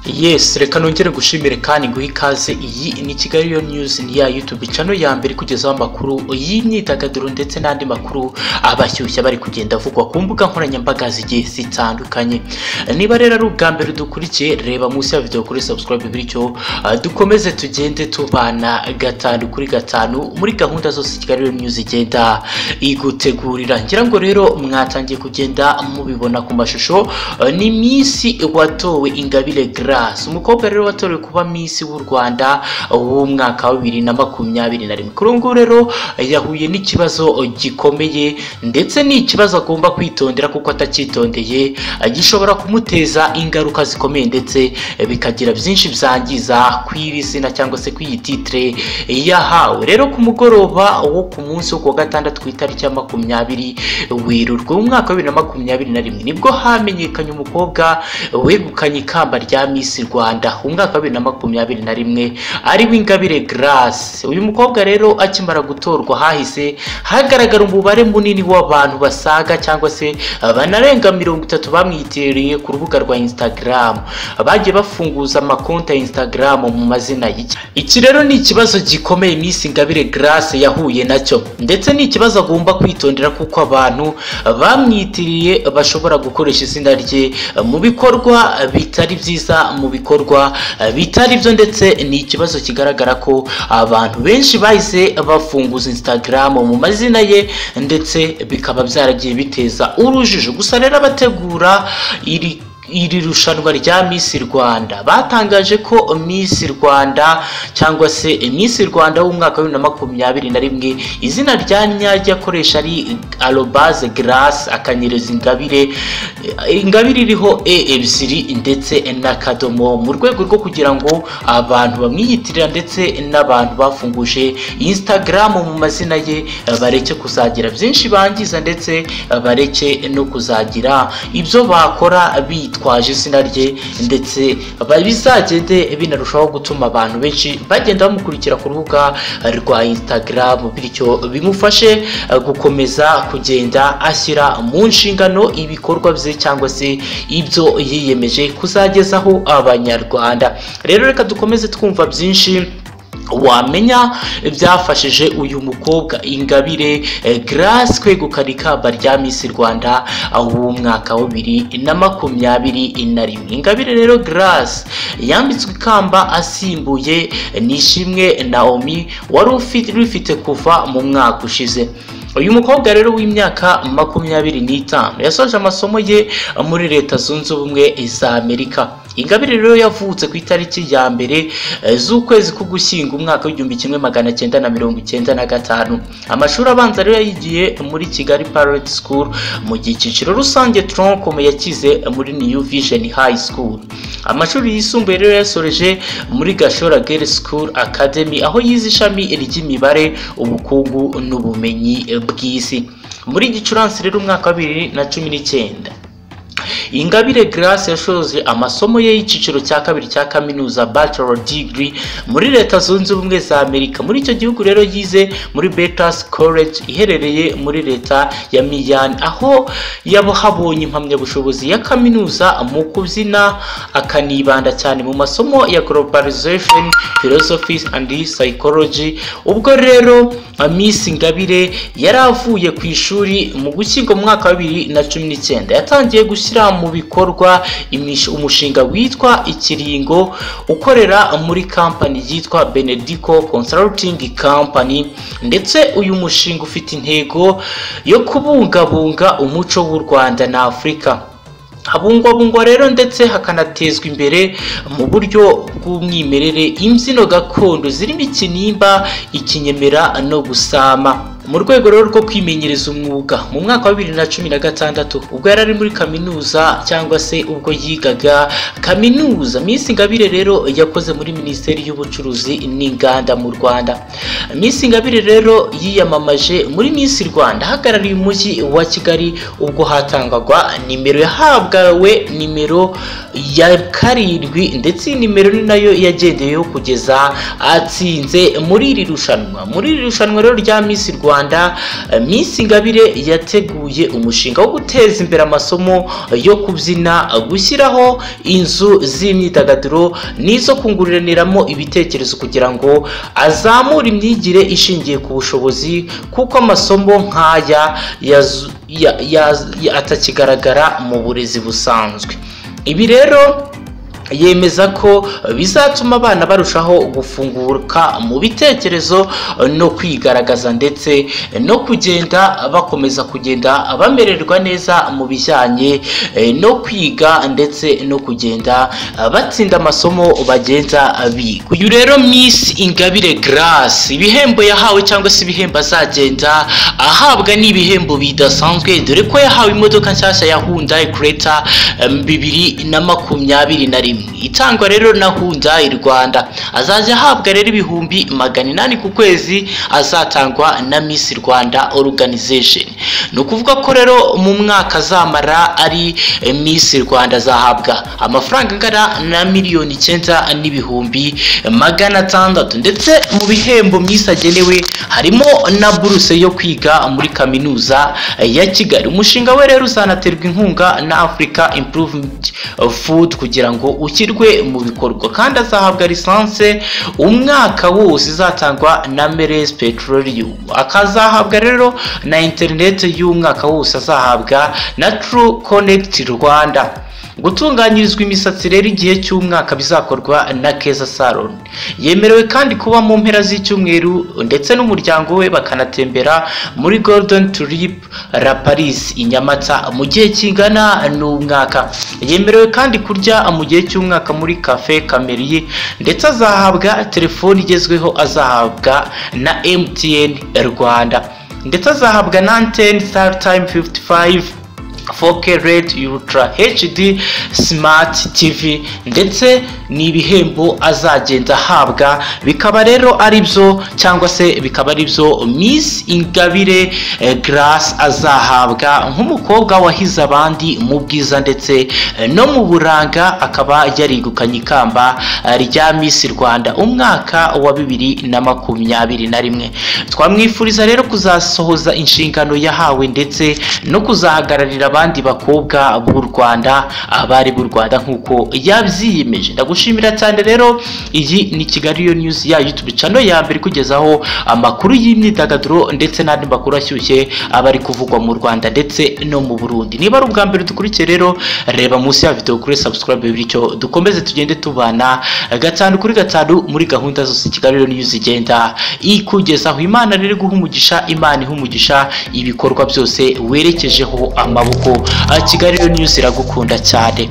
yes reka nongere gushimire kandi nguhe ikaze iyi ni kigali yo news ni ya youtube channel ya mbere ikugezaho amakuru y'imyidagaduro ndetse n'andi makuru abashyushya bari kugenda avugwa ku mbuga nkoranyambaga zigiye zitandukanye niba rero ari ubwa mbere dukurikiye reba munsi ya video kuri subscribe bityo ah, dukomeze tugende tubana gatanu kuri gatanu muri gahunda zose kigali yo news igenda igutegurira ngira ngo rero mwatangiye kugenda mubibona ku mashusho ah, ni minsi watowe ingabire grace umukobwa rero watorewe kuba minsi w'u rwanda w'umwaka wa bibiri na makumyabiri na rimwe kuri ubu ngubu rero yahuye n'ikibazo gikomeye ndetse ni ikibazo agomba kwitondera kuko atacyitondeye gishobora kumuteza ingaruka zikomeye ndetse bikagira byinshi byangiza ku iri zina cyangwa se ku iyi titire yahawe rero ku mugoroba wo ku munsi wo ku wa gatandatu ku itariki ya makumyabiri werurwe umwaka wa bibiri na makumyabiri na rimwe nibwo hamenyekanye umukobwa wegukanye ikamba rya Miss Rwanda umwaka wa bibiri na makumyabiri na rimwe ari w'ingabire Grace uyu mukobwa rero akimara gutorwa hahise hagaragara umubare munini w'abantu basaga cyangwa se banarenga mirongo itatu bamwitiriye ku rubuga rwa Instagram bagiye bafunguza amakonti ya Instagram mu mazina y'iki iki rero ni ikibazo gikomeye Miss Ingabire Grace yahuye nacyo ndetse ni ikibazo agomba kwitondera kuko abantu bamwitiriye bashobora gukoresha izina rye mu bikorwa bitari byiza mu bikorwa eh, bitari byo ndetse ni ikibazo kigaragara ko abantu benshi bahise bafunguza Instagram mu mazina ye ndetse bikaba byaragiye biteza urujijo gusa rero abategura iri iri rushanwa rya Miss Rwanda batangaje ko Miss Rwanda cyangwa se Miss Rwanda w'umwaka wa bibiri na makumyabiri na rimwe izina rya nyaryo akoresha ari arobase garasi akanyereza ingabire eh, ingabire iriho e ebyiri ndetse n'akadomo mu rwego rwo kugira ngo abantu bamwiyitirira ndetse n'abantu bafunguje Instagram mu mazina ye eh, bareke kuzagira byinshi bangiza ndetse eh, bareke no kuzagira ibyo bakora bitwaje izina rye ndetse ba- bizagende binarushaho gutuma abantu benshi bagenda bamukurikira ku rubuga rwa Instagram bityo bimufashe eh, gukomeza kugenda ashyira mu nshingano ibikorwa bye cyangwa se ibyo yiyemeje kuzagezaho abanyarwanda rero reka dukomeze twumva byinshi wamenya byafashije uyu mukobwa ingabire eh, grace kwegukana ikamba rya miss rwanda w'umwaka wa bibiri na makumyabiri na rimwe ingabire rero grace yambitswe ikamba asimbuye eh, nishimwe naomi wari ufi- rufite kuva mu mwaka ushize uyu mukobwa rero w'imyaka makumyabiri n'itanu yasoje amasomo ye muri leta zunze ubumwe za amerika ingabire rero yavutse ku itariki ya mbere eh, z'ukwezi k'ugushyinga umwaka w'igihumbi kimwe magana cyenda na mirongo icyenda na gatanu amashuri abanza rero yayigiye muri kigali parade school mu gihe icyiciro rusange tronkom yakize muri new vision high school amashuri yisumbuye rero yasoreje muri gashora girl school academy aho yize ishami ry'imibare ubukungu n'ubumenyi eh, bw'isi muri gicurasi rero umwaka wa bibiri na cumi n'icyenda ingabire grace yashoje amasomo ye y'icyiciro cya kabiri cya kaminuza bachelor degree muri leta zunze ubumwe za amerika muri icyo gihugu rero yize muri betas college iherereye muri leta ya miyan aho yahabonye impamyabushobozi ya kaminuza mu kubyina akanibanda cyane mu masomo ya globalization philosophy and psychology ubwo rero miss ingabire yari avuye ku ishuri mu gushyingo mu mwaka wa bibiri na cumi n'icyenda yatangiye gushyira mu bikorwa imish- umushinga witwa ikiringo ukorera muri kampani yitwa benedico consulting company ndetse uyu mushinga ufite intego yo kubungabunga umuco w'u rwanda na afurika habungwabungwa rero ndetse hakanatezwa imbere mu buryo bw'umwimerere imbyino gakondo zirimo ikinimba ikinyemera no gusama mu rwego rero rwo kwimenyereza umwuga mu mwaka wa bibiri na cumi na gatandatu ubwo yari ari muri kaminuza cyangwa se ubwo yigaga kaminuza Miss Ingabire rero yakoze muri Minisiteri y'Ubucuruzi n'Inganda mu Rwanda Miss Ingabire rero yiyamamaje muri Miss Rwanda ahagarariye umujyi wa Kigali ubwo hatangwaga nimero yahabwawe nimero ya karindwi ndetse iyi nimero ni nayo yagendeyeho kugeza atsinze muri iri rushanwa muri iri rushanwa rero rya Miss Rwanda rwanda eh, miss ingabire yateguye umushinga wo guteza imbere amasomo eh, yo kubyina eh, gushyiraho inzu z'imyidagaduro n'izo kunguraniramo ibitekerezo kugira ngo azamure imyigire ishingiye ku bushobozi kuko amasomo nk'aya yazu- ya- ya- ya- atakigaragara mu burezi busanzwe ibi rero yemeza ko bizatuma abana barushaho gufunguka mu bitekerezo no kwigaragaza ndetse no kugenda bakomeza kugenda bamererwa neza mu bijyanye eh, no kwiga ndetse no kugenda eh, batsinda amasomo bagenda biga uyu rero Miss Ingabire Grace ibihembo yahawe cyangwa se ibihembo azagenda ahabwa ni ibihembo bidasanzwe dore ko yahawe imodoka nshyashya ya Hyundai Creta em, bibiri na makumyabiri na rimwe itangwa rero na Hyundai Rwanda azajya ahabwa rero ibihumbi magana inani ku kwezi azatangwa na Miss Rwanda Organization ni ukuvuga ko rero mu mwaka azamara ari eh, Miss Rwanda azahabwa amafaranga angana na miliyoni icyenda n'ibihumbi magana atandatu ndetse mu bihembo Miss agenewe harimo na buruse yo kwiga muri kaminuza eh, ya Kigali umushinga we rero uzanaterwa inkunga na Africa Improvement Food kugira ngo ushyirwe mu bikorwa kandi azahabwa lisanse umwaka wose izatangwa na Meres Petroleum akazahabwa rero na interineti y'umwaka wose azahabwa na True Connect Rwanda gutunganyirizwa imisatsi rero igihe cy'umwaka bizakorwa na keza salon yemerewe kandi kuba mu mpera z'icyumweru ndetse n'umuryango we bakanatembera muri golden tulip la paris i nyamata mu gihe kingana n'umwaka yemerewe kandi kurya mu gihe cy'umwaka muri cafe kameriye ndetse azahabwa telefoni igezweho azahabwa na mtn rwanda ndetse azahabwa na anteni star time 55 4K Red Ultra HD Smart TV ndetse ni ibihembo azagenda ahabwa bikaba rero ari byo cyangwa se bikaba ari byo Miss Ingabire eh, Grace azahabwa nk'umukobwa wahize abandi mu bwiza ndetse eh, no mu buranga akaba yarigukanye ikamba eh, rya Miss Rwanda umwaka wa bibiri na makumyabiri na rimwe twamwifuriza rero kuzasohoza inshingano yahawe ndetse no kuzahagararira abandi bakobwa b'u Rwanda abari b'u Rwanda nk'uko yabyiyemeje ndagushimira cyane rero iyi ni Kigali yo news ya YouTube channel ya mbere kugezaho amakuru y'imyidagaduro ndetse n'andi makuru ashyushye aba ari kuvugwa mu Rwanda ndetse no mu Burundi niba ari ubwa mbere dukurikiye rero reba munsi ya video kuri subscribe bityo dukomeze tugende tubana gatanu kuri gatanu muri gahunda zose Kigali yo news igenda ikugezaho Imana rero guha umugisha Imana iha umugisha ibikorwa byose werekejeho amaboko Ah, Kigali yo news iragukunda cyane